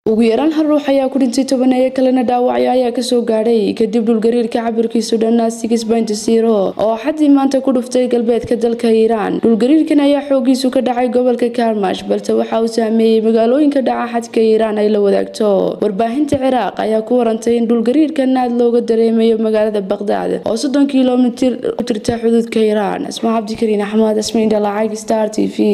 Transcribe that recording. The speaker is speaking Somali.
ugu yaraan hal ruux ayaa ku dhintay tobaneeyo kalena dhaawacyo ayaa kasoo gaadhay kadib dhulgariirka cabirkiisu dhanaa oo xadii maanta ku dhuftay galbeedka dalka iiraan dhulgariirkan ayaa xoogiisu ka dhacay gobolka karmash balse waxa uu saameeyey magaalooyinka dhaca xadka iiraan ay la wadaagto warbaahinta ciraaq ayaa ku warantay in dhulgariirkan aad looga dareemayo magaalada baqdaad oo soddon kilomitir u jirta xuduudka iiraan asmaa cabdikariin axmed asmaindhalacag star t v